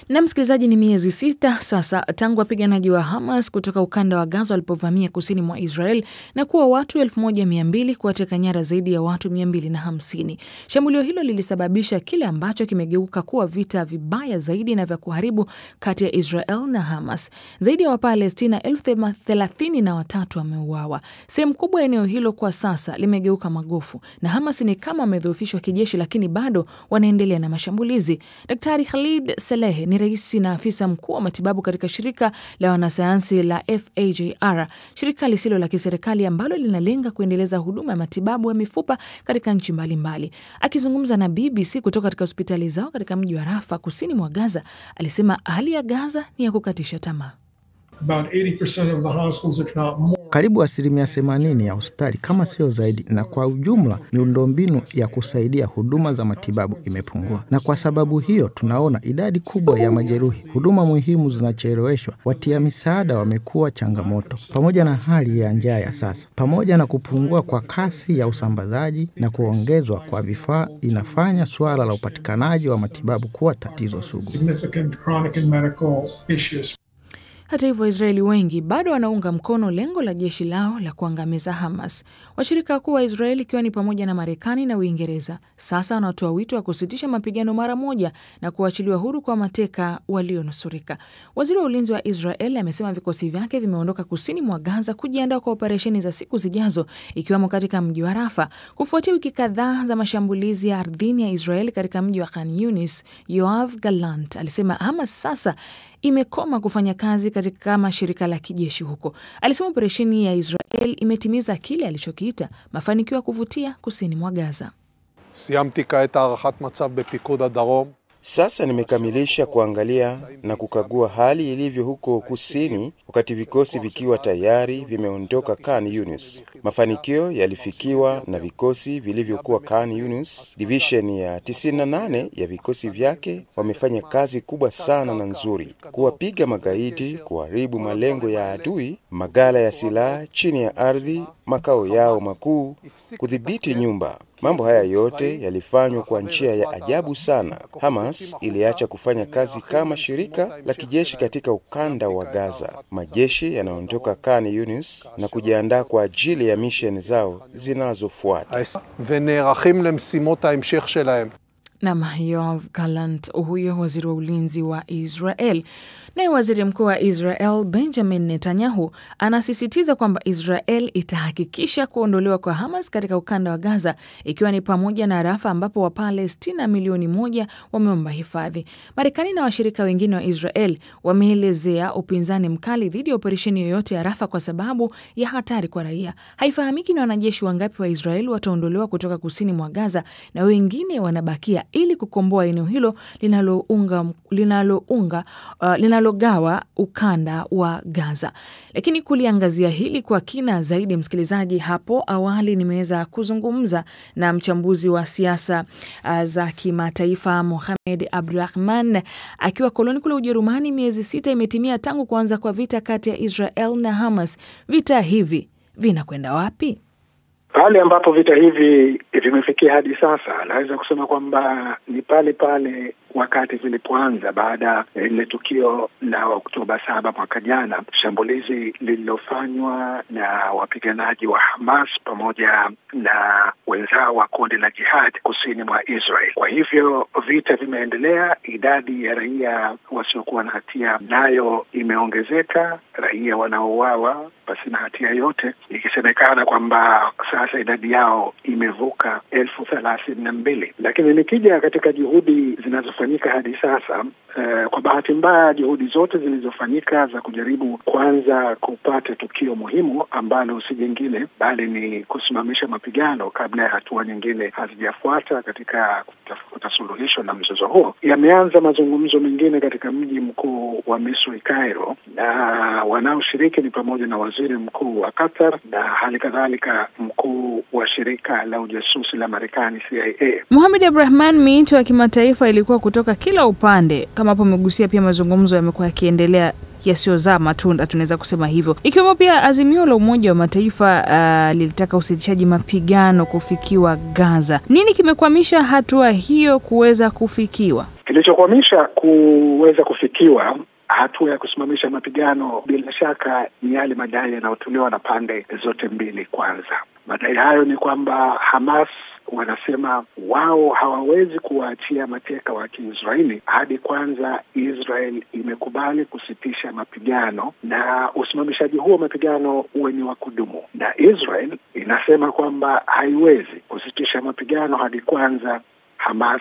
Na msikilizaji, ni miezi sita sasa tangu wapiganaji wa Hamas kutoka ukanda wa Gaza walipovamia kusini mwa Israel na kuwa watu 1200 kuwateka nyara zaidi ya watu 250. Shambulio hilo lilisababisha kile ambacho kimegeuka kuwa vita vibaya zaidi na vya kuharibu kati ya Israel na Hamas. Zaidi ya Wapalestina elfu thelathini na watatu wameuawa. Sehemu kubwa ya eneo hilo kwa sasa limegeuka magofu na Hamas ni kama wamedhoofishwa kijeshi, lakini bado wanaendelea na mashambulizi. Daktari Khalid Salehe ni rais na afisa mkuu wa matibabu katika shirika la wanasayansi la FAJR, shirika lisilo la kiserikali ambalo linalenga kuendeleza huduma ya matibabu ya mifupa katika nchi mbalimbali. Akizungumza na BBC kutoka katika hospitali zao katika mji wa Rafa kusini mwa Gaza, alisema hali ya Gaza ni ya kukatisha tamaa. Karibu asilimia themanini ya hospitali kama sio zaidi, na kwa ujumla miundombinu ya kusaidia huduma za matibabu imepungua, na kwa sababu hiyo tunaona idadi kubwa ya majeruhi. Huduma muhimu zinacheleweshwa, watia misaada wamekuwa changamoto, pamoja na hali ya njaa ya sasa, pamoja na kupungua kwa kasi ya usambazaji na kuongezwa kwa vifaa, inafanya suala la upatikanaji wa matibabu kuwa tatizo sugu. Hata hivyo, Waisraeli wengi bado wanaunga mkono lengo la jeshi lao la kuangamiza Hamas. Washirika wakuu wa Israeli ikiwa ni pamoja na Marekani na Uingereza sasa wanatoa wito wa kusitisha mapigano mara moja na kuachiliwa huru kwa mateka walionusurika. Waziri wa ulinzi wa Israel amesema vikosi vyake vimeondoka kusini mwa Gaza kujiandaa kwa operesheni za siku zijazo, ikiwemo katika mji wa Rafa kufuatia wiki kadhaa za mashambulizi ya ardhini ya Israeli katika mji wa Khan Yunis. Yoav Gallant alisema Hamas sasa imekoma kufanya kazi katika kama shirika la kijeshi huko. Alisema operesheni ya Israel imetimiza kile alichokiita mafanikio ya kuvutia kusini mwa Gaza. סיימתי כעת הערכת מצב בפיקוד הדרום. Sasa nimekamilisha kuangalia na kukagua hali ilivyo huko kusini, wakati vikosi vikiwa tayari vimeondoka Khan Yunis. Mafanikio yalifikiwa na vikosi vilivyokuwa Khan Yunis. Divisheni ya 98 ya vikosi vyake wamefanya kazi kubwa sana na nzuri, kuwapiga magaidi, kuharibu malengo ya adui, magala ya silaha chini ya ardhi, makao yao makuu, kudhibiti nyumba. Mambo haya yote yalifanywa kwa njia ya ajabu sana. Hamas iliacha kufanya kazi kama shirika la kijeshi katika ukanda wa Gaza. Majeshi yanaondoka Khan Yunis na kujiandaa kwa ajili ya misheni zao zinazofuata. ונערכים למשימות ההמשך שלהם. Nam Yoav Gallant, huyo waziri wa ulinzi wa Israel. Naye waziri mkuu wa Israel Benjamin Netanyahu anasisitiza kwamba Israel itahakikisha kuondolewa kwa Hamas katika ukanda wa Gaza, ikiwa ni pamoja na Rafa ambapo Wapalestina milioni moja wameomba hifadhi. Marekani na washirika wengine wa Israel wameelezea upinzani mkali dhidi ya operesheni yoyote ya Rafa kwa sababu ya hatari kwa raia. Haifahamiki ni wanajeshi wangapi wa Israel wataondolewa kutoka kusini mwa Gaza na wengine wanabakia ili kukomboa eneo hilo linalounga linalounga uh, linalogawa ukanda wa Gaza. Lakini kuliangazia hili kwa kina zaidi, msikilizaji, hapo awali nimeweza kuzungumza na mchambuzi wa siasa uh, za kimataifa Mohamed Abdurahman akiwa koloni kule Ujerumani. Miezi sita imetimia tangu kuanza kwa vita kati ya Israel na Hamas. Vita hivi vinakwenda wapi? Pale ambapo vita hivi vimefikia hadi sasa, naweza kusema kwamba ni pale pale wakati vilipoanza baada ya lile tukio la Oktoba saba mwaka jana, shambulizi lililofanywa na wapiganaji wa Hamas pamoja na wenzao wa kundi la Jihad kusini mwa Israel. Kwa hivyo vita vimeendelea, idadi ya raia wasiokuwa na hatia nayo imeongezeka, raia wanaouawa pasina hatia yote, ikisemekana kwamba sasa idadi yao imevuka elfu thelathini na mbili. Lakini nikija katika juhudi zinazofanyika hadi sasa, uh, kwa bahati mbaya juhudi zote zilizofanyika za kujaribu kwanza kupata tukio muhimu ambalo si jingine bali ni kusimamisha mapigano kabla ya hatua nyingine hazijafuata katika kutafuta suluhisho na mzozo huo, yameanza mazungumzo mengine katika mji mkuu wa Misri, Cairo, na wanaoshiriki ni pamoja na waziri mkuu wa Qatar na hali kadhalika mkuu wa shirika la ujasusi la Marekani CIA. Mohamed Abdurahman, miito ya kimataifa ilikuwa kutoka kila upande, kama hapo umegusia, pia mazungumzo yamekuwa yakiendelea yasiyozaa matunda, tunaweza kusema hivyo, ikiwemo pia azimio la Umoja wa Mataifa uh, lilitaka usitishaji mapigano kufikiwa Gaza. Nini kimekwamisha hatua hiyo kuweza kufikiwa? Kilichokwamisha kuweza kufikiwa hatua ya kusimamisha mapigano bila shaka ni yale madai yanayotolewa na pande zote mbili. Kwanza, madai hayo ni kwamba Hamas wanasema wao hawawezi kuwaachia mateka wa Kiisraeli hadi kwanza Israel imekubali kusitisha mapigano na usimamishaji huo wa mapigano uwe ni wa kudumu, na Israel inasema kwamba haiwezi kusitisha mapigano hadi kwanza Hamas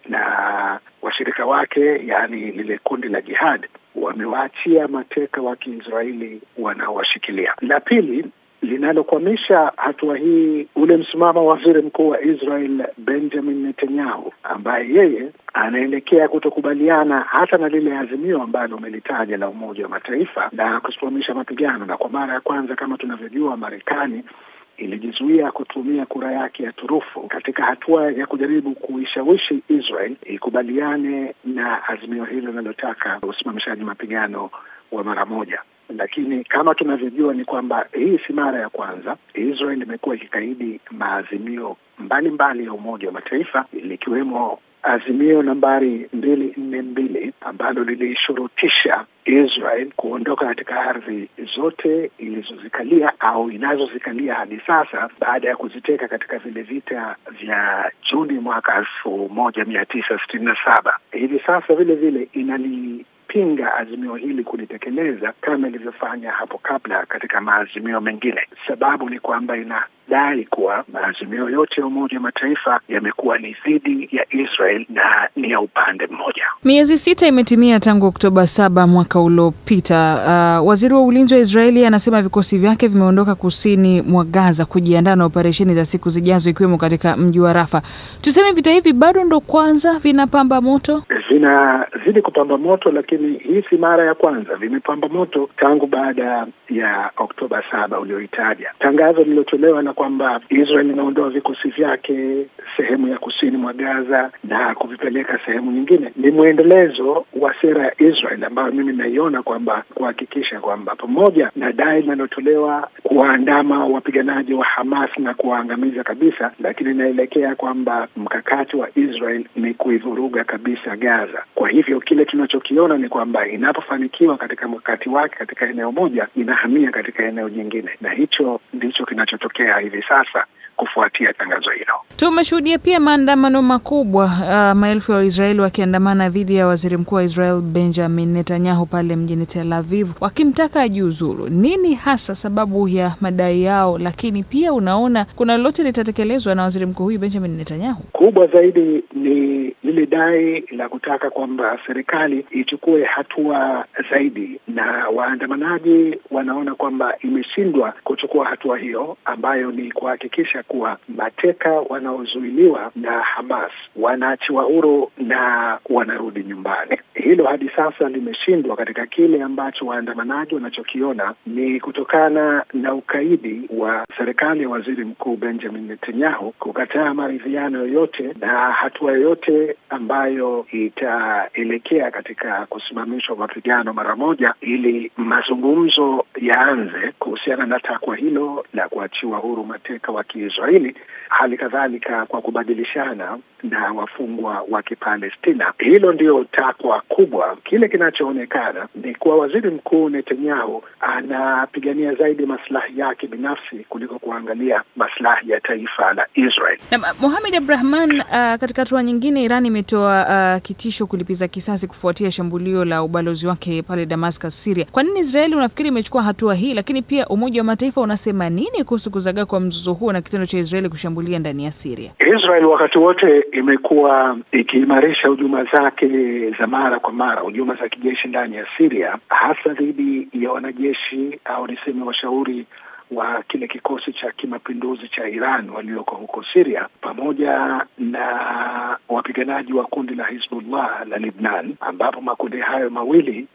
na washirika wake, yaani lile kundi la jihad wamewaachia mateka wa Kiisraeli wanaowashikilia. La pili linalokwamisha hatua hii, ule msimamo wa waziri mkuu wa Israel Benjamin Netanyahu, ambaye yeye anaelekea kutokubaliana hata na lile azimio ambalo umelitaja la Umoja wa Mataifa la kusimamisha mapigano, na kwa mara ya kwanza kama tunavyojua Marekani ilijizuia kutumia kura yake ya turufu katika hatua ya kujaribu kuishawishi Israel ikubaliane na azimio hilo linalotaka usimamishaji mapigano wa mara moja. Lakini kama tunavyojua ni kwamba hii si mara ya kwanza Israel imekuwa ikikaidi maazimio mbalimbali ya Umoja wa Mataifa likiwemo azimio nambari mbili nne mbili ambalo lilishurutisha Israel kuondoka katika ardhi zote ilizozikalia au inazozikalia hadi sasa baada ya kuziteka katika vile vita vya Juni mwaka elfu moja mia tisa sitini na saba. Hivi sasa vile vile inali pinga azimio hili kulitekeleza kama ilivyofanya hapo kabla katika maazimio mengine. Sababu ni kwamba inadai kuwa maazimio yote ya Umoja wa Mataifa yamekuwa ni dhidi ya Israel na ni ya upande mmoja. Miezi sita imetimia tangu Oktoba saba mwaka uliopita. Uh, waziri wa ulinzi wa Israeli anasema vikosi vyake vimeondoka kusini mwa Gaza kujiandaa na operesheni za siku zijazo, ikiwemo katika mji wa Rafa. Tuseme vita hivi bado ndo kwanza vinapamba moto, vinazidi kupamba moto, lakini hii si mara ya kwanza. Vimepamba moto tangu baada ya Oktoba saba ulioitaja. Tangazo lililotolewa na kwamba Israel inaondoa vikosi vyake sehemu ya kusini mwa Gaza na kuvipeleka sehemu nyingine ni mwendelezo wa sera ya Israel ambayo mimi naiona kwamba kuhakikisha kwamba pamoja na dai linalotolewa kuwaandama wapiganaji wa Hamas na kuwaangamiza kabisa, lakini inaelekea kwamba mkakati wa Israel ni kuivuruga kabisa Gaza. Kwa hivyo kile tunachokiona ni kwamba inapofanikiwa katika mkakati wake katika eneo moja, inahamia katika eneo jingine, na hicho ndicho kinachotokea hivi sasa kufuatia tangazo hilo. Tumeshuhudia pia maandamano makubwa, uh, maelfu ya Waisraeli wakiandamana dhidi ya waziri mkuu wa Israel Benjamin Netanyahu pale mjini Tel Aviv wakimtaka ajiuzulu. Nini hasa sababu ya madai yao? Lakini pia unaona kuna lolote litatekelezwa na waziri mkuu huyu Benjamin Netanyahu? Kubwa zaidi ni lile dai la kutaka kwamba serikali ichukue hatua zaidi, na waandamanaji wanaona kwamba imeshindwa kuchukua hatua hiyo ambayo ni kuhakikisha kuwa mateka wanaozuiliwa na Hamas wanaachiwa huru na wanarudi nyumbani. Hilo hadi sasa limeshindwa katika kile ambacho waandamanaji wanachokiona ni kutokana na ukaidi wa serikali ya waziri mkuu Benjamin Netanyahu kukataa maridhiano yoyote na hatua yoyote ambayo itaelekea katika kusimamishwa mapigano mara moja, ili mazungumzo yaanze kuhusiana na takwa hilo la kuachiwa huru mateka wa Kiisraeli, hali kadhalika kwa kubadilishana na wafungwa wa Kipalestina. Hilo ndio takwa kubwa. Kile kinachoonekana ni kuwa waziri mkuu Netanyahu anapigania zaidi maslahi yake binafsi kuliko kuangalia maslahi ya taifa la Israel. Na Mohamed Abdrahman, uh, katika hatua nyingine, Iran imetoa uh, kitisho kulipiza kisasi kufuatia shambulio la ubalozi wake pale Damascus, Syria. Kwa nini Israeli unafikiri imechukua hatua hii? Lakini pia Umoja wa Mataifa unasema nini kuhusu kuzagaa kwa mzozo huo na kitendo cha Israeli kushambulia ndani ya Syria? Israel wakati wote imekuwa ikiimarisha hujuma zake za mara kwa mara, hujuma za kijeshi ndani ya Syria, hasa dhidi ya wanajeshi au niseme washauri wa kile kikosi cha kimapinduzi cha Iran walioko huko Syria pamoja na wapiganaji wa kundi la Hizbullah la Lebanon, ambapo makundi hayo mawili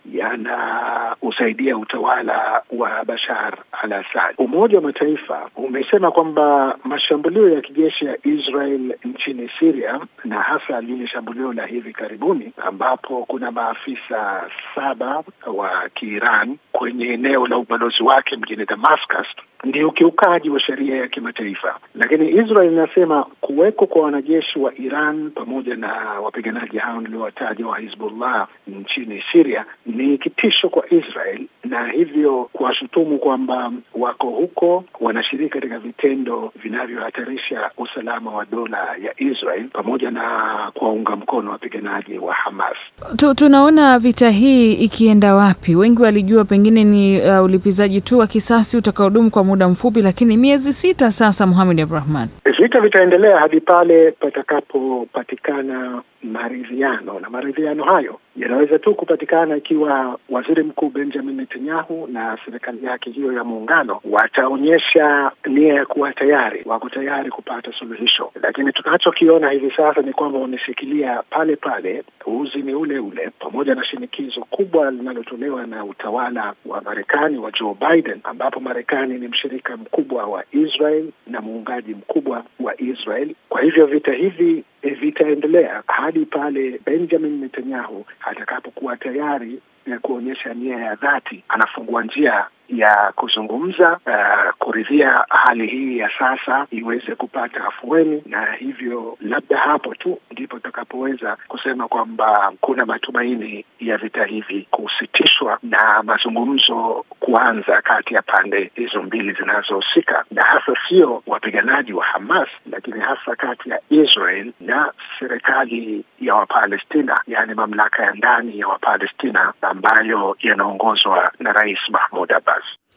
yanausaidia utawala wa Bashar al-Assad. Umoja wa Mataifa umesema kwamba mashambulio ya kijeshi ya Israel nchini Syria na hasa lile shambulio la hivi karibuni ambapo kuna maafisa saba wa Kiiran kwenye eneo la ubalozi wake mjini Damascus ni ukiukaji wa sheria ya kimataifa. Lakini Israel inasema kuweko kwa wanajeshi wa Iran pamoja na wapiganaji hao niliowataja wa Hizbullah nchini Syria ni kitisho kwa Israel, na hivyo kuwashutumu kwamba wako huko wanashiriki katika vitendo vinavyohatarisha usalama wa dola ya Israel pamoja na kuwaunga mkono wapiganaji wa Hamas. Tu, tunaona vita hii ikienda wapi? Wengi walijua pengine ni uh, ulipizaji tu wa kisasi utakaodumu kwa muda mfupi, lakini miezi sita sasa, Mohamed Abdurahman. Vita vitaendelea hadi pale patakapopatikana maridhiano, na maridhiano hayo yanaweza tu kupatikana ikiwa waziri mkuu Benjamin Netanyahu na serikali yake hiyo ya muungano wataonyesha nia ya kuwa tayari, wako tayari kupata suluhisho. Lakini tunachokiona hivi sasa ni kwamba wameshikilia pale pale, uzi ni ule ule, pamoja na shinikizo kubwa linalotolewa na utawala wa Marekani wa Joe Biden, ambapo Marekani ni mshirika mkubwa wa Israel na muungaji mkubwa wa Israel. Kwa hivyo vita hivi vitaendelea hadi pale Benjamin Netanyahu atakapokuwa tayari ya kuonyesha nia ya dhati, anafungua njia ya kuzungumza, uh, kuridhia hali hii ya sasa iweze kupata afueni, na hivyo labda hapo tu ndipo tutakapoweza kusema kwamba kuna matumaini ya vita hivi kusitishwa na mazungumzo kuanza kati ya pande hizo mbili zinazohusika, na hasa sio wapiganaji wa Hamas, lakini hasa kati ya Israel na serikali ya Wapalestina, yaani mamlaka ya ndani ya Wapalestina ambayo yanaongozwa na Rais Mahmud Abbas.